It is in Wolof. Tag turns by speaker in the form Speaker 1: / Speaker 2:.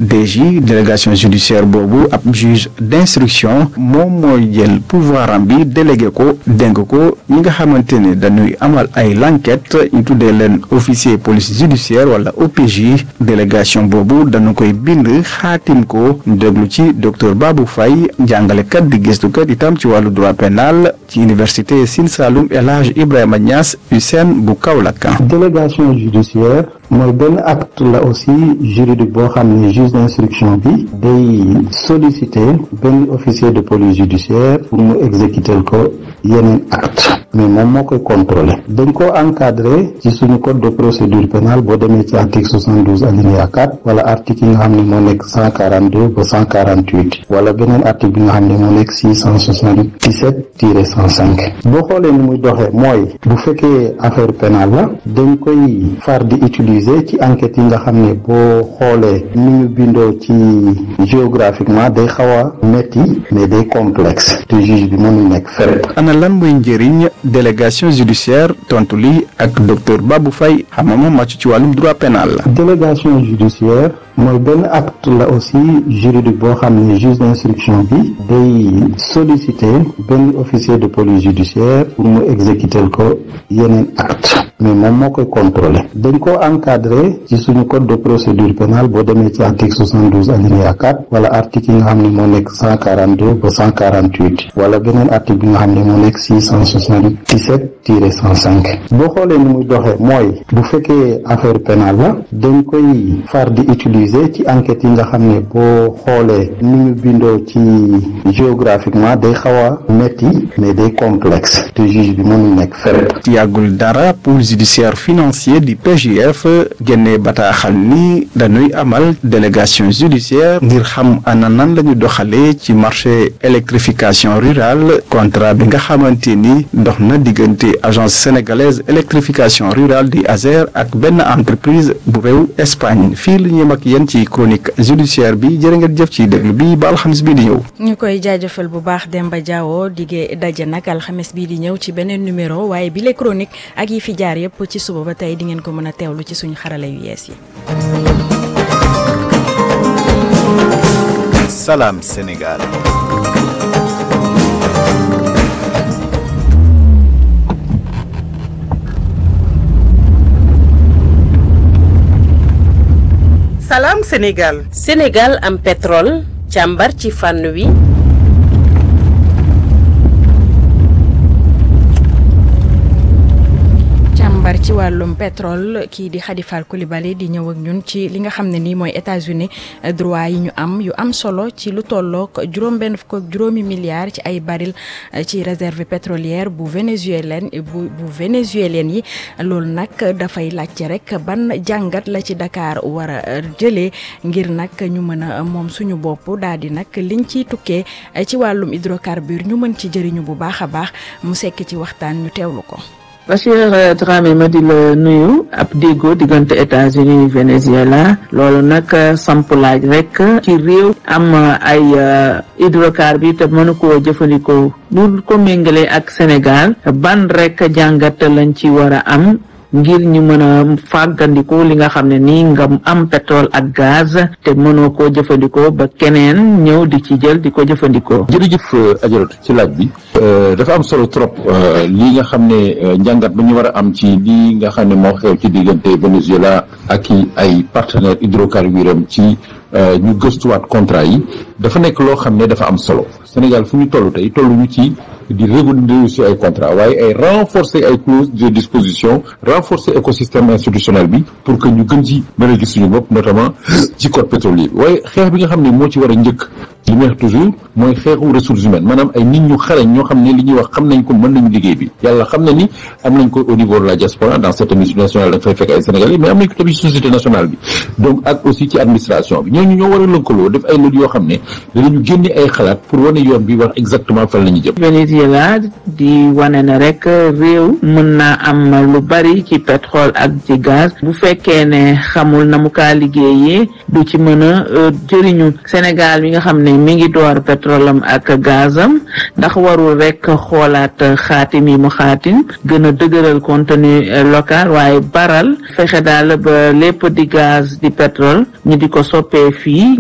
Speaker 1: DG délégation judiciaire boobu ab juge d'instruction moom mooy jël pouvoir am bi délégué ko dénk ko ñi nga xamante ne dañuy amal ay l'enquête ñu tuddee leen officier police judiciaire wala OPJ délégation boobu dañu koy bind xaatim ko ñu déglu ci docteur Babou Faye jàngalekat di gëstukat itam ci wàllu droit pénal ci université Sine Saloum El Hadj Ibrahima Niass USEN bu Kaolack.
Speaker 2: délégation judiciaire mooy benn acte la aussi juridique boo xam ne juge d'instruction bi day solliciter benn officier de police judiciaire pour mu exécuter ko yeneen acte mais moom moo koy contrôler dañ ko encadré ci suñu code de procédure pénale boo demee ci article 72 alinéa 4 wala article yi nga xam ne moo nekk 142 ba 148 wala beneen article bi nga xam ne moo nekk 677 tiré 105 boo xoolee ni muy doxee mooy bu fekkee affaire pénale la dañ koy far di utiliser ci enquête yi nga xam ne boo xoolee ni ñu bindoo ci géographiquement day xaw a metti mais day complexe te juge bi mënul nekk fépp
Speaker 1: ana lan mooy njëriñ délégation judiciaire tontu li ak docteur Babou Faye xam nga moom màcc ci wàllum droit pénal la.
Speaker 2: délégation judiciaire mooy benn acte la aussi juridique boo xam ne juge d'instruction bi day solliciter benn officier de police judiciaire pour mu exécuter ko yeneen acte mais moom moo koy contrôler dañ ko encadré ci suñu code de procédure pénale boo demee ci article 72 alinéa 4 wala article yi nga xam ne moo nekk 142 ba 148 wala beneen article bi nga xam ne moo nekk 677 tiré 105 boo xoolee ni muy doxee mooy bu fekkee affaire pénale la dañ koy far di utiliser ci enquête yi nga xam ne boo xoolee ni ñu bindoo ci géographiquement day xaw a metti mais day complexe te juge bi mënul nekk fépp
Speaker 1: yàggul dara pôle judiciaire financier di PJF génnee bataaxal ni dañuy amal délégation judiciaire ngir xam ana nan la ñu doxalee ci marché électrification rurale contrat bi nga xamante ni dox na diggante agence sénégalaise électrification rurale di ASER ak benn entreprise bu réew Espagne fii la ñuy mag yéen ci chronique judiciaire bi jërë ngeen jëf ci déglu bi ba alxamis bii di ñëw.
Speaker 3: ñu koy jaajëfal bu baax Demba Diawo diggee daje nag alxames bii di ñëw ci beneen numéro waaye bi les chronique ak yi fi jaar yëpp ci suba ba tey di ngeen ko mën a teewlu ci suñu xarala yu yees yi.
Speaker 4: Salam Sénégal.
Speaker 5: Salam Sénégal.
Speaker 6: Sénégal am pétrole càmbar ci fànn wi.
Speaker 3: càmbar ci wàllum pétrole kii di Khady Fall Coulibaly di ñëw ak ñun ci li nga xam ne nii mooy États-Unis droit yi ñu am yu am solo ci lu tollook juróom-benn fukk ak juróomi milliards ci ay baril ci réserve pétrolière bu vénézuélien bu bu vénézuélien yi loolu nag dafay laajte rek ban jàngat la ci Dakar war a jëlee ngir nag ñu mën a moom suñu bopp daal di nag liñ ciy tukkee ci wàllum hydrocarbure ñu mën ci jëriñu bu baax a baax mu sekk ci waxtaan ñu teewlu ko.
Speaker 7: Bachir Dramé ma di la nuyu ab déggoo diggante États-Unis Venezuela loolu nag samp laaj rek ci réew am ay hydrocarbures te mënu koo jëfandikoo bu ko méngalee ak Sénégal ban rek jàngat lañ ci war a am ngir ñu mën a fàggandiku li nga xam ne nii nga am pétrole ak gaz te mënoo koo jëfandikoo ba keneen ñëw di ci jël di ko jëfandikoo.
Speaker 8: jërëjëf ajaratu ci laaj bi dafa am solo trop li nga xam ne njàngat bu ñu war a am ci li nga xam ne moo xew ci diggante Venezuela ak i ay partenaires hydrocarbures am ci ñu gëstuwaat contrat yi dafa nekk loo xam ne dafa am solo Sénégal fu ñu toll tey tolluñu ci di renégocier ay contrat waaye ay renforcer ay clauses de disposition renforcer écosystème institutionnel bi pour que ñu gën ci mën a gis suñu bopp notamment ci code pétrolier bi waaye xeex bi nga xam ne moo ci war a njëkk li may wax toujours mooy xeexu ressources humaines maanaam ay nit ñu xarañ ñoo xam ne li ñuy wax xam nañ ko mën nañu liggéey bi yàlla xam na ni am nañ ko au niveau de la diaspora dans certaines multinationales da nga fay fekk ay sénégalais mais am nañ ko tamit société nationale bi donc ak aussi ci administration bi ñooñu ñoo war a lëkkaloo def ay lël yoo xam ne danañu génne ay xalaat pour wane yoon bi wax exactement fan la ñu jëm
Speaker 7: Venezuela di wane ne rek réew mën naa am lu bari ci pétrole ak ci gaz bu fekkee ne xamul na mu kaa liggéeyee du ci mën a jëriñu Sénégal mi nga xam ne mi ngi door pétrole am ak gazam ndax warul rek xoolaat xaatim yi mu xaatim gën a dëgëral contenu local waaye baral fexe daal ba lépp di gaz di pétrole ñu di ko soppee fii